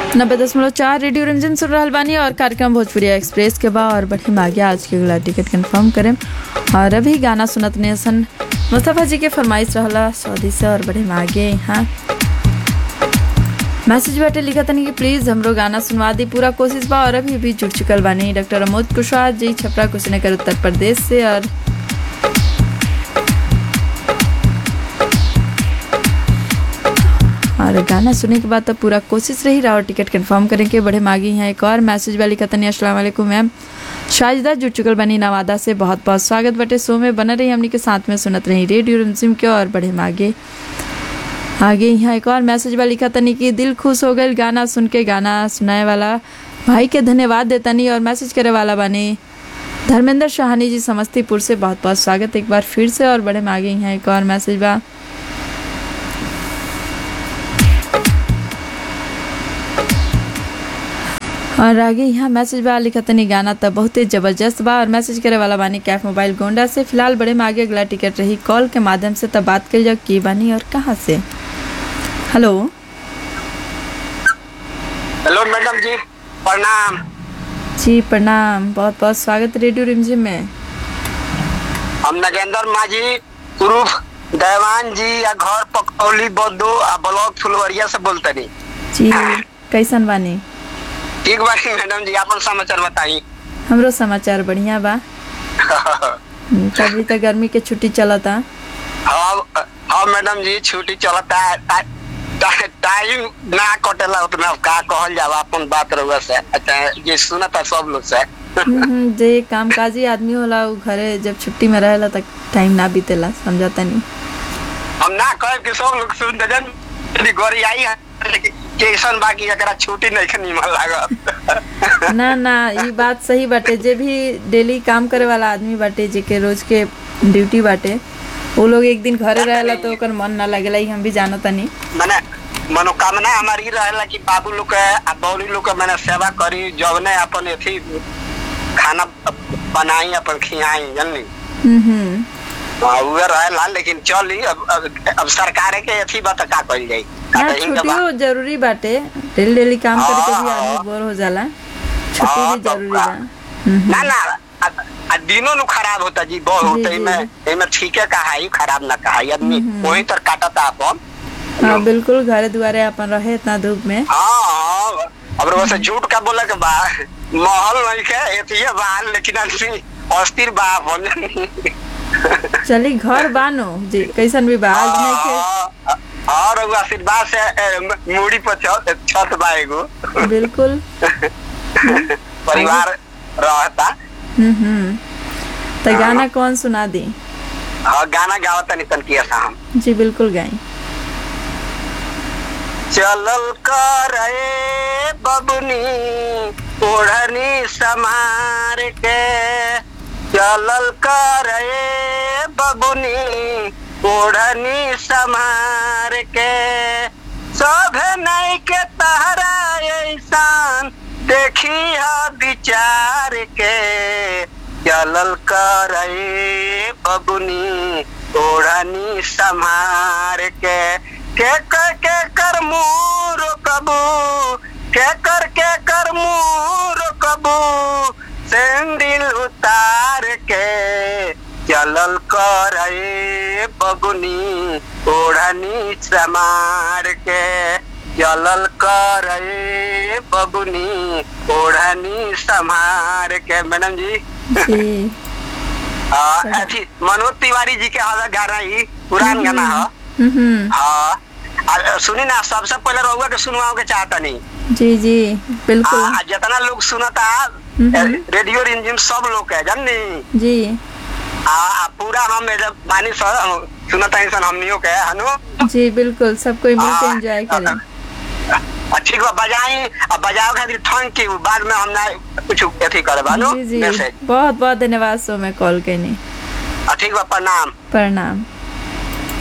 नब्बे दशमलव चार रेडियो रंजन सुन रहल बानी और कार्यक्रम भोजपुरिया एक्सप्रेस के बा और बढ़ी मागे आज के अगला टिकट कंफर्म करें और अभी गाना सुनत ने सन मुस्तफ़ा जी के फरमाइश रहला सऊदी से और बढ़े मागे यहाँ मैसेज बाटे लिखा तनी कि प्लीज़ हमरो गाना सुनवा दी पूरा कोशिश बा और अभी भी जुड़ चुकल बानी डॉक्टर अमोद कुशवाहा जी छपरा कुशीनगर उत्तर प्रदेश से और और गाना सुनने के बाद तो पूरा कोशिश रही रहा और टिकट कंफर्म करें के बड़े मांगी हैं एक और मैसेज वाली कतनी अस्सलाम वालेकुम मैम शाहिदा जुड़ चुकल बनी नवादा से बहुत बहुत स्वागत बटे शो में बना रही हमनी के साथ में सुनत रही रेडियो रिमझिम के और बड़े मागे आगे यहाँ एक और मैसेज वाली कतनी कि दिल खुश हो गई गाना सुन के गाना सुनाए वाला भाई के धन्यवाद देतनी और मैसेज करे वाला बनी धर्मेंद्र शाहानी जी समस्तीपुर से बहुत बहुत स्वागत एक बार फिर से और बड़े मांगे यहाँ एक और मैसेज बा और आगे यहाँ मैसेज बा लिखा तनी गाना तो बहुते जबरदस्त बा और मैसेज करे वाला बानी कैफ मोबाइल गोंडा से फिलहाल बड़े में आगे अगला टिकट रही कॉल के माध्यम से तब बात कर जाओ की बानी और कहाँ से हेलो हेलो मैडम जी प्रणाम जी प्रणाम बहुत बहुत स्वागत रेडियो रिमझिम में हम नगेंद्र माझी उर्फ देवान जी या घर पकौली बद्दू आ ब्लॉक फुलवरिया से बोलतनी जी कैसन बानी ठीक बानी मैडम जी अपन समाचार बताई हमरो समाचार बढ़िया बा हम्म, तभी तो गर्मी के छुट्टी चलता हाँ हाँ मैडम जी छुट्टी चलता है टा- टा- टाइम ना कटेला उतना का कहल जावा अपन बात रहुआ से अच्छा ये सुना था सब लोग से हम्म, जे कामकाजी आदमी होला उ घरे जब छुट्टी में रहेला तक टाइम ना बीतेला समझता नहीं हम ना कहे कि सब लोग सुन दे यदि गोरी आई है लेकिन कैसन बाकी एकरा छुट्टी नहीं के निमन लागत ना ना ये बात सही बाटे जे भी डेली काम करे वाला आदमी बाटे जेके रोज के ड्यूटी बाटे वो लोग एक दिन घरे रहेला तो ओकर मन ना लगेला ई हम भी जानत नहीं मैंने मनोकामना हमारी ई रहेला कि बाबू लोग के आ बौरी लोग के मैंने सेवा करी जवने अपन एथी खाना बनाई अपन खियाई जानली हम्म हाँ, उहे रहेला लेकिन चली अब अब, अब सरकार के एथी बता का कइल जाई ना का कहीं के बा- छुट्टियो जरूरी बाटे डेली डेली काम करके भी हाँ, आदमी हाँ। बोर हो जाला छुट्टी हाँ, भी तो जरूरी का- बा हम्म, ना ना आ, आ दिनों नु खराब होता जी बहुत जी, होता जी, इमे इमे ठीक है कहा ही खराब ना कहा आदमी वही तर काटता अपन हाँ बिल्कुल घरे दुआरे अपन रहे इतना धूप में हाँ हाँ अब वैसे झूठ का बोले के बा महल नहीं के एथिए बा लेकिन आदमी अस्थिर बा अपन चली घर बानो जी कैसन भी बा आज नहीं के हाँ, और एगो आशीर्वाद से ए, म- मूड़ी पर छत छत बा एगो बिल्कुल परिवार रहता हम्म हम्म तो गाना कौन सुना दी हाँ गाना गावता नहीं तन किया हम जी बिल्कुल गाई चलल करे बबुनी ओढ़नी समार के चलल करे बबुनी ओढ़नी समार के सभे नहीं के तहरा ऐसान देखी है विचार के चलल करे बबुनी ओढ़नी समार के के कर के कर मुँह रोकबू के कर के कर मुँह रोकबू सैंडल उतार के चलल कर बबुनी ओढ़नी समार के चलल कर बबुनी ओढ़नी संभार के मैडम जी जी हाँ, अथी मनोज तिवारी जी के हवा गाना ही पुरान गाना है हम्म हम्म, हाँ आ, सुनी ना सबसे पहले रहुआ के सुनवाओ के चाहता नहीं जी जी बिल्कुल आ, जितना लोग सुनता हम्म। रेडियो रिंजिम सब लोग के जाननी जी आ, आ पूरा हम एजा बानी सर सुनता इंसान हमनियों के हनु जी बिल्कुल सब कोई मिलके हाँ, एंजॉय करें आ, ठीक बा बजाई आ बजाओ खातिर थैंक यू बाद में हम ना कुछ अथी करे बानो जी जी मैसेज बहुत बहुत धन्यवाद सो में कॉल करने आ, ठीक बा प्रणाम प्रणाम